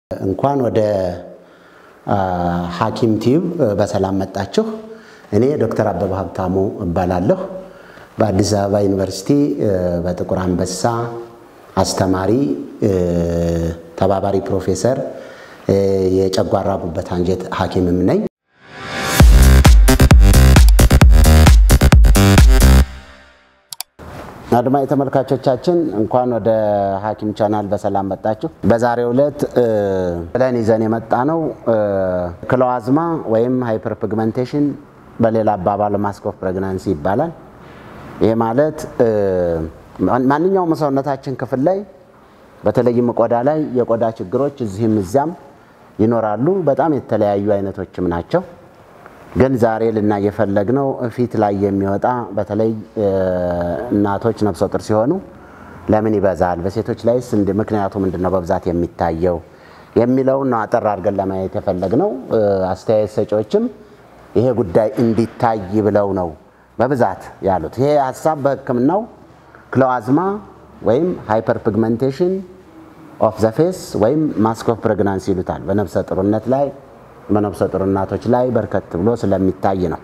እንኳን ወደ ሐኪም ቲዩብ በሰላም መጣችሁ። እኔ ዶክተር አበበ ሀብታሙ እባላለሁ። በአዲስ አበባ ዩኒቨርሲቲ በጥቁር አንበሳ አስተማሪ፣ ተባባሪ ፕሮፌሰር፣ የጨጓራ ጉበት አንጀት ሐኪምም ነኝ። አድማጭ ተመልካቾቻችን እንኳን ወደ ሐኪም ቻናል በሰላም መጣችሁ። በዛሬው ዕለት ብለን ይዘን የመጣ ነው ክሎአዝማ ወይም ሃይፐር ፒግመንቴሽን በሌላ አባባል ማስክ ኦፍ ፕሬግናንሲ ይባላል። ይህ ማለት ማንኛውም ሰውነታችን ክፍል ላይ በተለይም ቆዳ ላይ የቆዳ ችግሮች እዚህም እዚያም ይኖራሉ። በጣም የተለያዩ አይነቶችም ናቸው። ግን ዛሬ ልናይ የፈለግነው ፊት ላይ የሚወጣ በተለይ እናቶች ነፍሰ ጡር ሲሆኑ ለምን ይበዛል፣ በሴቶች ላይስ ምክንያቱ ምንድን ነው በብዛት የሚታየው የሚለውን ነው አጠር አድርገን ለማየት የፈለግነው። አስተያየት ሰጪዎችም ይሄ ጉዳይ እንዲታይ ብለው ነው በብዛት ያሉት። ይሄ ሀሳብ በሕክምናው ክሎአዝማ ወይም ሃይፐር ፒግመንቴሽን ኦፍ ዘ ፌስ ወይም ማስክ ኦፍ ፕሬግናንሲ ይሉታል በነፍሰ ጡርነት ላይ በነፍሰ ጡር እናቶች ላይ በርከት ብሎ ስለሚታይ ነው።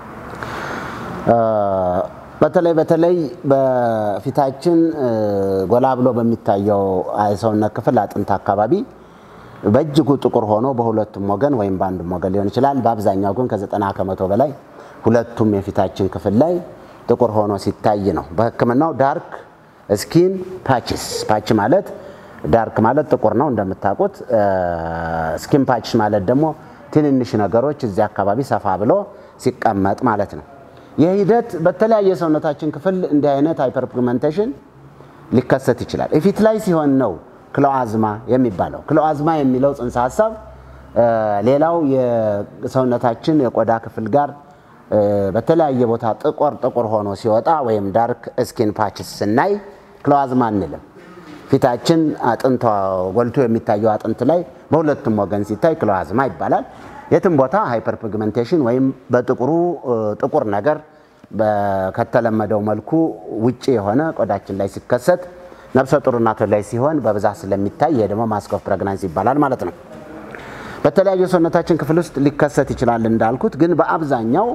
በተለይ በተለይ በፊታችን ጎላ ብሎ በሚታየው የሰውነት ክፍል አጥንት አካባቢ በእጅጉ ጥቁር ሆኖ በሁለቱም ወገን ወይም በአንዱም ወገን ሊሆን ይችላል። በአብዛኛው ግን ከዘጠና ከመቶ በላይ ሁለቱም የፊታችን ክፍል ላይ ጥቁር ሆኖ ሲታይ ነው። በህክምናው ዳርክ ስኪን ፓችስ ፓች ማለት ዳርክ ማለት ጥቁር ነው እንደምታውቁት። ስኪን ፓችስ ማለት ደግሞ ትንንሽ ነገሮች እዚህ አካባቢ ሰፋ ብሎ ሲቀመጥ ማለት ነው። ይህ ሂደት በተለያየ ሰውነታችን ክፍል እንዲህ አይነት ሃይፐር ፒግመንቴሽን ሊከሰት ይችላል። ፊት ላይ ሲሆን ነው ክሎአዝማ የሚባለው። ክሎአዝማ የሚለው ጽንሰ ሀሳብ ሌላው የሰውነታችን የቆዳ ክፍል ጋር በተለያየ ቦታ ጥቁር ጥቁር ሆኖ ሲወጣ ወይም ዳርክ ስኪን ፓችስ ስናይ ክሎአዝማ አንልም። ፊታችን አጥንቷ ጎልቶ የሚታየው አጥንት ላይ በሁለቱም ወገን ሲታይ ክሎአዝማ ይባላል። የትም ቦታ ሃይፐር ፒግመንቴሽን ወይም በጥቁሩ ጥቁር ነገር ከተለመደው መልኩ ውጭ የሆነ ቆዳችን ላይ ሲከሰት ነፍሰ ጡር እናቶች ላይ ሲሆን በብዛት ስለሚታይ ይሄ ደግሞ ማስክ ኦፍ ፕሬግናንሲ ይባላል ማለት ነው። በተለያዩ ሰውነታችን ክፍል ውስጥ ሊከሰት ይችላል እንዳልኩት፣ ግን በአብዛኛው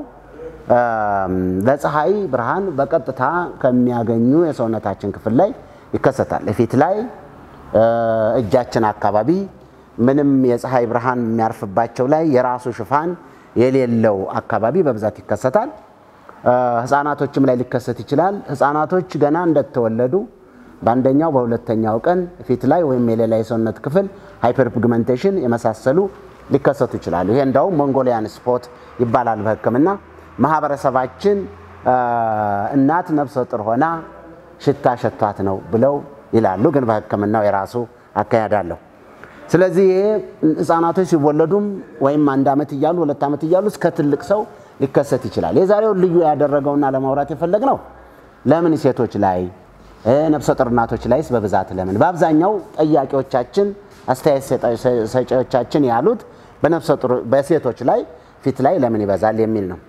ለፀሐይ ብርሃን በቀጥታ ከሚያገኙ የሰውነታችን ክፍል ላይ ይከሰታል። ፊት ላይ፣ እጃችን አካባቢ ምንም የፀሐይ ብርሃን የሚያርፍባቸው ላይ የራሱ ሽፋን የሌለው አካባቢ በብዛት ይከሰታል። ህፃናቶችም ላይ ሊከሰት ይችላል። ህፃናቶች ገና እንደተወለዱ በአንደኛው በሁለተኛው ቀን ፊት ላይ ወይም የሌላ የሰውነት ክፍል ሃይፐር ፒግመንቴሽን የመሳሰሉ ሊከሰቱ ይችላሉ። ይሄ እንዳውም ሞንጎሊያን ስፖት ይባላል በህክምና ማህበረሰባችን እናት ነፍሰ ጡር ሆና ሽታ ሸቷት ነው ብለው ይላሉ። ግን በህክምናው የራሱ አካሄድ አለው። ስለዚህ ይሄ ህፃናቶች ሲወለዱም ወይም አንድ ዓመት እያሉ ሁለት ዓመት እያሉ እስከ ትልቅ ሰው ሊከሰት ይችላል። የዛሬውን ልዩ ያደረገውና ለማውራት የፈለግነው ለምን ሴቶች ላይ ነፍሰ ጡር እናቶች ላይስ በብዛት ለምን? በአብዛኛው ጠያቂዎቻችን አስተያየት ሰጪዎቻችን ያሉት በነፍሰ ጡር በሴቶች ላይ ፊት ላይ ለምን ይበዛል የሚል ነው።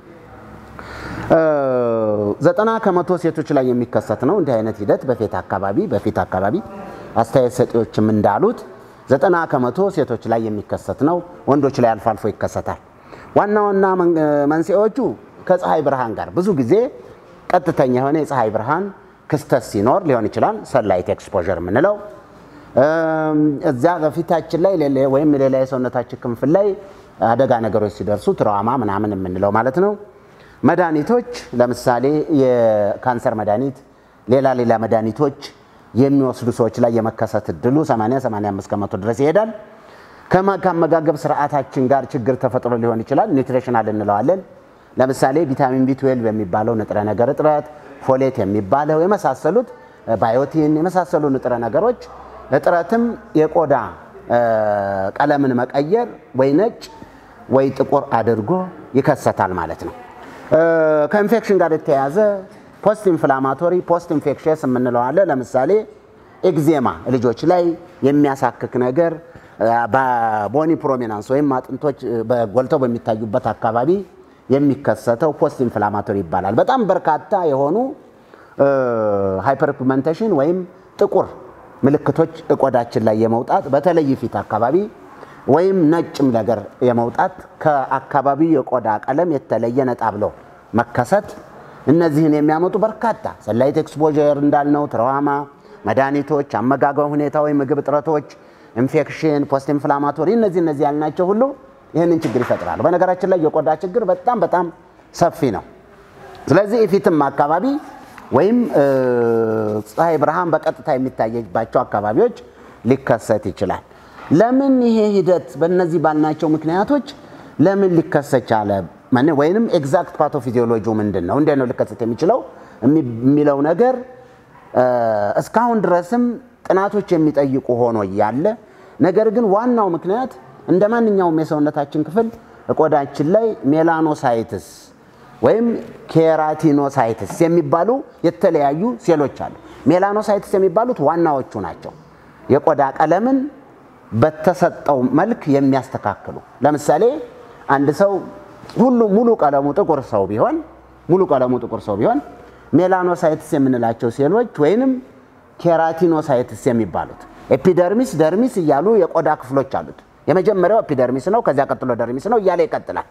ዘጠና ከመቶ ሴቶች ላይ የሚከሰት ነው እንዲህ አይነት ሂደት በፊት አካባቢ በፊት አካባቢ አስተያየት ሰጪዎችም እንዳሉት ዘጠና ከመቶ ሴቶች ላይ የሚከሰት ነው። ወንዶች ላይ አልፎ አልፎ ይከሰታል። ዋና ዋና መንስኤዎቹ ከፀሐይ ብርሃን ጋር ብዙ ጊዜ ቀጥተኛ የሆነ የፀሐይ ብርሃን ክስተት ሲኖር ሊሆን ይችላል። ሰንላይት ኤክስፖዠር የምንለው እዚያ በፊታችን ላይ ወይም ሌላ የሰውነታችን ክፍል ላይ አደጋ ነገሮች ሲደርሱ ትራውማ ምናምን የምንለው ማለት ነው። መድኃኒቶች ለምሳሌ የካንሰር መድኃኒት፣ ሌላ ሌላ መድኃኒቶች የሚወስዱ ሰዎች ላይ የመከሰት እድሉ 80 85 ከመቶ ድረስ ይሄዳል። ከአመጋገብ ስርዓታችን ጋር ችግር ተፈጥሮ ሊሆን ይችላል። ኒውትሪሽናል እንለዋለን። ለምሳሌ ቪታሚን ቢ12 የሚባለው ንጥረ ነገር እጥረት፣ ፎሌት የሚባለው የመሳሰሉት ባዮቲን የመሳሰሉ ንጥረ ነገሮች እጥረትም የቆዳ ቀለምን መቀየር ወይ ነጭ ወይ ጥቁር አድርጎ ይከሰታል ማለት ነው። ከኢንፌክሽን ጋር የተያያዘ ፖስት ኢንፍላማቶሪ ፖስት ኢንፌክሽስ የምንለው አለ። ለምሳሌ ኤግዜማ ልጆች ላይ የሚያሳክክ ነገር በቦኒ ፕሮሚናንስ ወይም አጥንቶች ጎልተው በሚታዩበት አካባቢ የሚከሰተው ፖስት ኢንፍላማቶሪ ይባላል። በጣም በርካታ የሆኑ ሃይፐርፒግመንቴሽን ወይም ጥቁር ምልክቶች ቆዳችን ላይ የመውጣት በተለይ ፊት አካባቢ ወይም ነጭም ነገር የመውጣት ከአካባቢው የቆዳ ቀለም የተለየ ነጣ ብሎ መከሰት እነዚህን የሚያመጡ በርካታ ሰላይት ኤክስፖዠር እንዳልነው ትራውማ፣ መድኃኒቶች፣ አመጋገብ ሁኔታ ወይም ምግብ እጥረቶች፣ ኢንፌክሽን፣ ፖስት ኢንፍላማቶሪ እነዚህ እነዚህ ያልናቸው ሁሉ ይህንን ችግር ይፈጥራሉ። በነገራችን ላይ የቆዳ ችግር በጣም በጣም ሰፊ ነው። ስለዚህ ፊትም አካባቢ ወይም ፀሐይ ብርሃን በቀጥታ የሚታየባቸው አካባቢዎች ሊከሰት ይችላል። ለምን ይሄ ሂደት በእነዚህ ባልናቸው ምክንያቶች ለምን ሊከሰት ቻለ? ወይንም ኤግዛክት ፓቶፊዚዮሎጂው ምንድን ነው? እንዴት ነው ሊከሰት የሚችለው የሚለው ነገር እስካሁን ድረስም ጥናቶች የሚጠይቁ ሆኖ እያለ ነገር ግን ዋናው ምክንያት እንደ ማንኛውም የሰውነታችን ክፍል ቆዳችን ላይ ሜላኖሳይትስ ወይም ኬራቲኖሳይትስ የሚባሉ የተለያዩ ሴሎች አሉ። ሜላኖሳይትስ የሚባሉት ዋናዎቹ ናቸው። የቆዳ ቀለምን በተሰጠው መልክ የሚያስተካክሉ። ለምሳሌ አንድ ሰው ሁሉ ሙሉ ቀለሙ ጥቁር ሰው ቢሆን ሙሉ ቀለሙ ጥቁር ሰው ቢሆን ሜላኖሳይትስ የምንላቸው ሴሎች ወይንም ኬራቲኖሳይትስ የሚባሉት ኤፒደርሚስ፣ ደርሚስ እያሉ የቆዳ ክፍሎች አሉት። የመጀመሪያው ኤፒደርሚስ ነው። ከዚያ ቀጥሎ ደርሚስ ነው እያለ ይቀጥላል።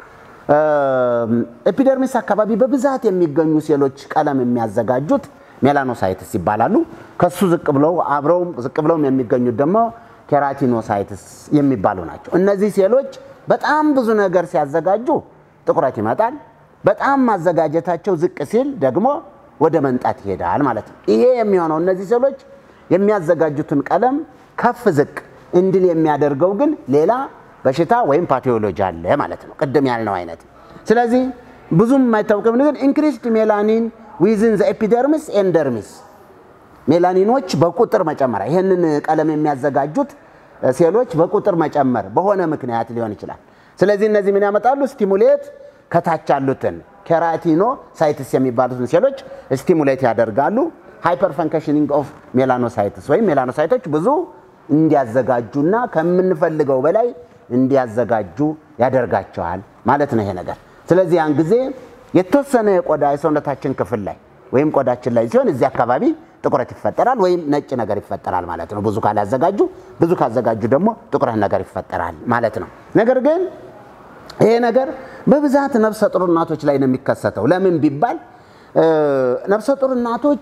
ኤፒደርሚስ አካባቢ በብዛት የሚገኙ ሴሎች ቀለም የሚያዘጋጁት ሜላኖሳይትስ ይባላሉ። ከሱ ዝቅ ብለው አብረውም ዝቅ ብለውም የሚገኙት ደግሞ ኬራቲኖሳይትስ የሚባሉ ናቸው። እነዚህ ሴሎች በጣም ብዙ ነገር ሲያዘጋጁ ጥቁረት ይመጣል። በጣም ማዘጋጀታቸው ዝቅ ሲል ደግሞ ወደ መንጣት ይሄዳል ማለት ነው። ይሄ የሚሆነው እነዚህ ሴሎች የሚያዘጋጁትን ቀለም ከፍ ዝቅ እንድል የሚያደርገው ግን ሌላ በሽታ ወይም ፓቶሎጂ አለ ማለት ነው፣ ቅድም ያልነው አይነት። ስለዚህ ብዙም የማይታወቅም ግን ኢንክሪስድ ሜላኒን ዊዝን ዘ ኤፒደርሚስ ኤንድ ደርሚስ ሜላኒኖች በቁጥር መጨመር፣ ይህንን ቀለም የሚያዘጋጁት ሴሎች በቁጥር መጨመር በሆነ ምክንያት ሊሆን ይችላል። ስለዚህ እነዚህ ምን ያመጣሉ? ስቲሙሌት ከታች ያሉትን ኬራቲኖ ሳይትስ የሚባሉትን ሴሎች ስቲሙሌት ያደርጋሉ። ሃይፐር ፈንክሽኒንግ ኦፍ ሜላኖሳይትስ ወይም ሜላኖሳይቶች ብዙ እንዲያዘጋጁና ከምንፈልገው በላይ እንዲያዘጋጁ ያደርጋቸዋል ማለት ነው ይሄ ነገር። ስለዚህ ያን ጊዜ የተወሰነ የቆዳ የሰውነታችን ክፍል ላይ ወይም ቆዳችን ላይ ሲሆን እዚህ አካባቢ ጥቁረት ይፈጠራል ወይም ነጭ ነገር ይፈጠራል ማለት ነው። ብዙ ካላዘጋጁ፣ ብዙ ካዘጋጁ ደግሞ ጥቁረት ነገር ይፈጠራል ማለት ነው። ነገር ግን ይሄ ነገር በብዛት ነፍሰ ጡር እናቶች ላይ ነው የሚከሰተው። ለምን ቢባል ነፍሰ ጡር እናቶች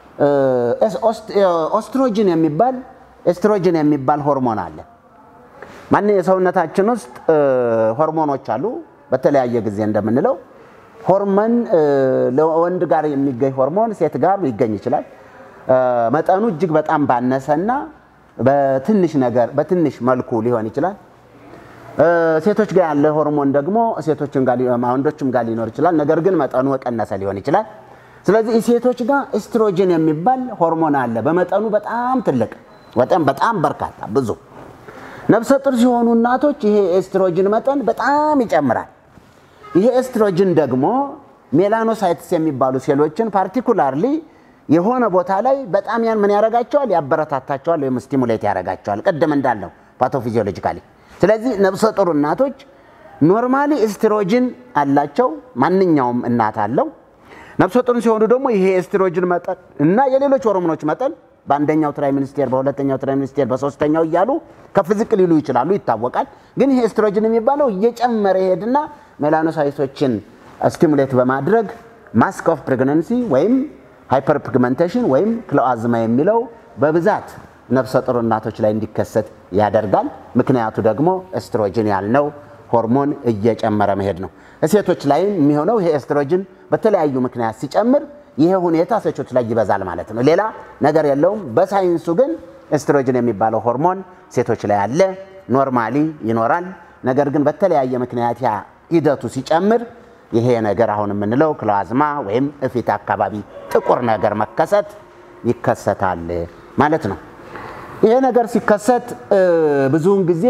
ኦስትሮጅን የሚባል ኤስትሮጅን የሚባል ሆርሞን አለ። ማን የሰውነታችን ውስጥ ሆርሞኖች አሉ። በተለያየ ጊዜ እንደምንለው ሆርሞን ለወንድ ጋር የሚገኝ ሆርሞን ሴት ጋር ሊገኝ ይችላል። መጠኑ እጅግ በጣም ባነሰና በትንሽ ነገር በትንሽ መልኩ ሊሆን ይችላል። ሴቶች ጋር ያለ ሆርሞን ደግሞ ሴቶችም ጋር ወንዶችም ጋር ሊኖር ይችላል። ነገር ግን መጠኑ የቀነሰ ሊሆን ይችላል። ስለዚህ ሴቶች ጋር ኤስትሮጅን የሚባል ሆርሞን አለ። በመጠኑ በጣም ትልቅ በጣም በጣም በርካታ ብዙ ነፍሰ ጡር ሲሆኑ እናቶች ይሄ ኤስትሮጅን መጠን በጣም ይጨምራል። ይሄ ኤስትሮጅን ደግሞ ሜላኖሳይትስ የሚባሉ ሴሎችን ፓርቲኩላርሊ የሆነ ቦታ ላይ በጣም ያን ምን ያደርጋቸዋል? ያበረታታቸዋል ወይም ስቲሙሌት ያደርጋቸዋል። ቅድም እንዳለው ፓቶፊዚዮሎጂካሊ። ስለዚህ ነፍሰ ጡር እናቶች ኖርማሊ ኤስትሮጅን አላቸው። ማንኛውም እናት አለው። ነፍሰ ጡር ሲሆኑ ደግሞ ይሄ ኤስትሮጅን መጠን እና የሌሎች ሆርሞኖች መጠን በአንደኛው ትራይ ሚኒስቴር፣ በሁለተኛው ትራይ ሚኒስቴር፣ በሶስተኛው እያሉ ከፍ ዝቅ ሊሉ ይችላሉ፣ ይታወቃል። ግን ይሄ ኤስትሮጅን የሚባለው እየጨመረ ይሄድና ሜላኖሳይቶችን ስቲሙሌት በማድረግ ማስክ ኦፍ ፕሬግነንሲ ወይም ሃይፐር ፒግመንቴሽን ወይም ክሎአዝማ የሚለው በብዛት ነፍሰ ጡር እናቶች ላይ እንዲከሰት ያደርጋል። ምክንያቱ ደግሞ ኤስትሮጅን ያልነው ሆርሞን እየጨመረ መሄድ ነው። ሴቶች ላይ የሚሆነው ይሄ ኤስትሮጅን በተለያዩ ምክንያት ሲጨምር ይሄ ሁኔታ ሴቶች ላይ ይበዛል ማለት ነው። ሌላ ነገር የለውም። በሳይንሱ ግን ኤስትሮጅን የሚባለው ሆርሞን ሴቶች ላይ አለ፣ ኖርማሊ ይኖራል። ነገር ግን በተለያየ ምክንያት ያ ሂደቱ ሲጨምር ይሄ ነገር አሁን የምንለው ክሎአዝማ ወይም እፊት አካባቢ ጥቁር ነገር መከሰት ይከሰታል ማለት ነው። ይሄ ነገር ሲከሰት ብዙውን ጊዜ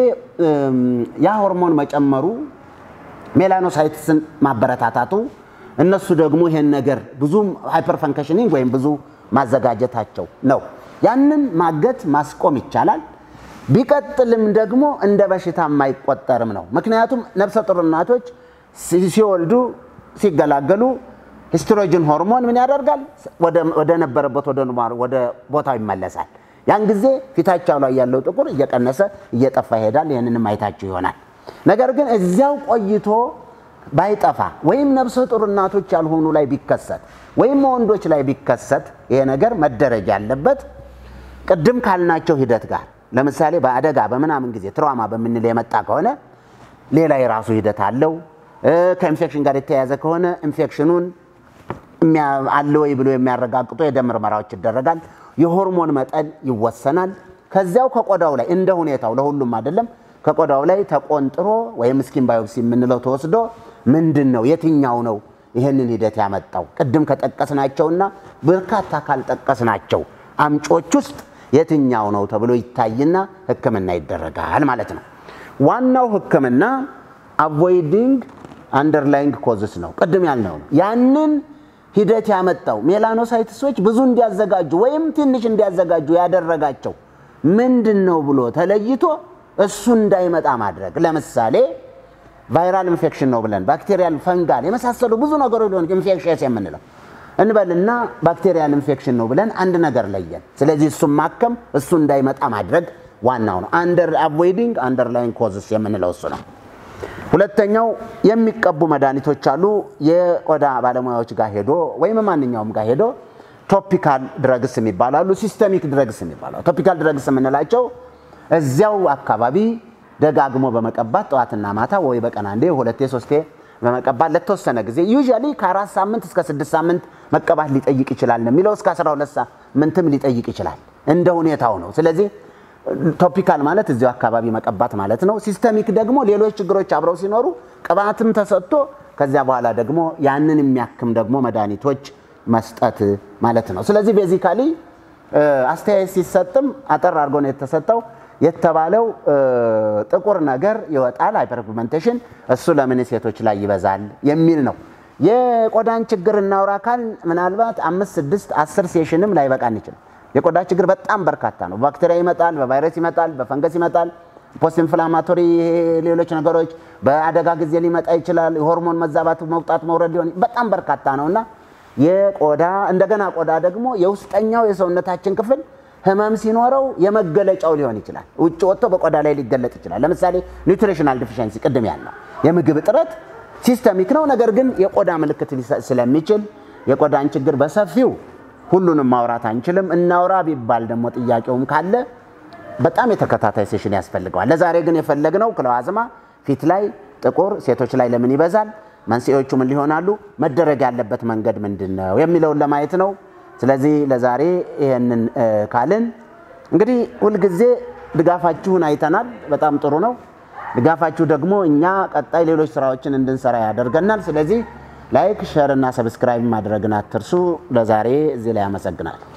ያ ሆርሞን መጨመሩ ሜላኖሳይትስን ማበረታታቱ እነሱ ደግሞ ይሄን ነገር ብዙ ሃይፐር ፈንክሽኒንግ ወይም ብዙ ማዘጋጀታቸው ነው። ያንን ማገት ማስቆም ይቻላል። ቢቀጥልም ደግሞ እንደ በሽታ የማይቆጠርም ነው። ምክንያቱም ነፍሰ ጡር እናቶች ሲወልዱ ሲገላገሉ ሂስትሮጅን ሆርሞን ምን ያደርጋል? ወደ ነበረበት ወደ ቦታው ይመለሳል። ያን ጊዜ ፊታቸው ላይ ያለው ጥቁር እየቀነሰ እየጠፋ ይሄዳል። ይህንንም አይታችሁ ይሆናል። ነገር ግን እዚያው ቆይቶ ባይጠፋ ወይም ነፍሰ ጡር እናቶች ያልሆኑ ላይ ቢከሰት ወይም ወንዶች ላይ ቢከሰት ይሄ ነገር መደረግ ያለበት ቅድም ካልናቸው ሂደት ጋር ለምሳሌ በአደጋ በምናምን ጊዜ ትራውማ በምንል የመጣ ከሆነ ሌላ የራሱ ሂደት አለው። ከኢንፌክሽን ጋር የተያያዘ ከሆነ ኢንፌክሽኑን አለ ወይ ብሎ የሚያረጋግጡ የደም ምርመራዎች ይደረጋል። የሆርሞን መጠን ይወሰናል። ከዚያው ከቆዳው ላይ እንደ ሁኔታው ለሁሉም አይደለም፣ ከቆዳው ላይ ተቆንጥሮ ወይም ስኪን ባዮፕሲ የምንለው ተወስዶ ምንድን ነው የትኛው ነው ይህንን ሂደት ያመጣው ቅድም ከጠቀስናቸውና በርካታ ካልጠቀስናቸው አምጮች ውስጥ የትኛው ነው ተብሎ ይታይና ሕክምና ይደረጋል ማለት ነው። ዋናው ሕክምና አቮይዲንግ አንደርላይንግ ኮዝስ ነው። ቅድም ያልነው ነው። ያንን ሂደት ያመጣው ሜላኖሳይትሶች ብዙ እንዲያዘጋጁ ወይም ትንሽ እንዲያዘጋጁ ያደረጋቸው ምንድን ነው ብሎ ተለይቶ እሱ እንዳይመጣ ማድረግ። ለምሳሌ ቫይራል ኢንፌክሽን ነው ብለን ባክቴሪያል፣ ፈንጋል የመሳሰሉ ብዙ ነገሮች ሊሆን ኢንፌክሽስ የምንለው እንበልና ባክቴሪያል ኢንፌክሽን ነው ብለን አንድ ነገር ለየን። ስለዚህ እሱን ማከም እሱ እንዳይመጣ ማድረግ ዋናው ነው። አንደር አቮይዲንግ አንደርላይን ኮዝስ የምንለው እሱ ነው። ሁለተኛው የሚቀቡ መድኃኒቶች አሉ። የቆዳ ባለሙያዎች ጋር ሄዶ ወይም ማንኛውም ጋር ሄዶ ቶፒካል ድረግስ የሚባላሉ፣ ሲስተሚክ ድረግስ የሚባላሉ። ቶፒካል ድረግስ የምንላቸው እዚያው አካባቢ ደጋግሞ በመቀባት ጠዋትና ማታ ወይ በቀን አንዴ ሁለቴ ሶስቴ በመቀባት ለተወሰነ ጊዜ ዩዥያሊ ከአራት ሳምንት እስከ ስድስት ሳምንት መቀባት ሊጠይቅ ይችላል ነው የሚለው። እስከ አስራ ሁለት ሳምንትም ሊጠይቅ ይችላል እንደ ሁኔታው ነው። ስለዚህ ቶፒካል ማለት እዚያው አካባቢ መቀባት ማለት ነው። ሲስተሚክ ደግሞ ሌሎች ችግሮች አብረው ሲኖሩ ቅባትም ተሰጥቶ ከዚያ በኋላ ደግሞ ያንን የሚያክም ደግሞ መድኃኒቶች መስጠት ማለት ነው። ስለዚህ ቤዚካሊ አስተያየት ሲሰጥም አጠር አድርጎ ነው የተሰጠው። የተባለው ጥቁር ነገር ይወጣል፣ ሃይፐርፒግመንቴሽን፣ እሱ ለምን ሴቶች ላይ ይበዛል የሚል ነው። የቆዳን ችግር እናውራ ካል ምናልባት አምስት ስድስት አስር ሴሽንም ላይበቃን ይችላል። የቆዳ ችግር በጣም በርካታ ነው። በባክቴሪያ ይመጣል፣ በቫይረስ ይመጣል፣ በፈንገስ ይመጣል፣ ፖስት ኢንፍላማቶሪ ሌሎች ነገሮች በአደጋ ጊዜ ሊመጣ ይችላል። የሆርሞን መዛባት መውጣት መውረድ ሊሆን በጣም በርካታ ነው እና የቆዳ እንደገና ቆዳ ደግሞ የውስጠኛው የሰውነታችን ክፍል ህመም ሲኖረው የመገለጫው ሊሆን ይችላል። ውጭ ወጥቶ በቆዳ ላይ ሊገለጥ ይችላል። ለምሳሌ ኒውትሪሽናል ዲፊሸንሲ ቅድም ያልነው የምግብ እጥረት ሲስተሚክ ነው፣ ነገር ግን የቆዳ ምልክት ሊሰጥ ስለሚችል የቆዳን ችግር በሰፊው ሁሉንም ማውራት አንችልም። እናውራ ቢባል ደግሞ ጥያቄውም ካለ በጣም የተከታታይ ሴሽን ያስፈልገዋል። ለዛሬ ግን የፈለግነው ክለዋዝማ ፊት ላይ ጥቁር ሴቶች ላይ ለምን ይበዛል፣ መንስኤዎቹ ምን ሊሆናሉ፣ መደረግ ያለበት መንገድ ምንድን ነው የሚለውን ለማየት ነው። ስለዚህ ለዛሬ ይሄንን ካልን እንግዲህ ሁልጊዜ ድጋፋችሁን አይተናል። በጣም ጥሩ ነው። ድጋፋችሁ ደግሞ እኛ ቀጣይ ሌሎች ስራዎችን እንድንሰራ ያደርገናል። ስለዚህ ላይክ፣ ሸር እና ሰብስክራይብ ማድረግን አትርሱ። ለዛሬ እዚህ ላይ አመሰግናለሁ።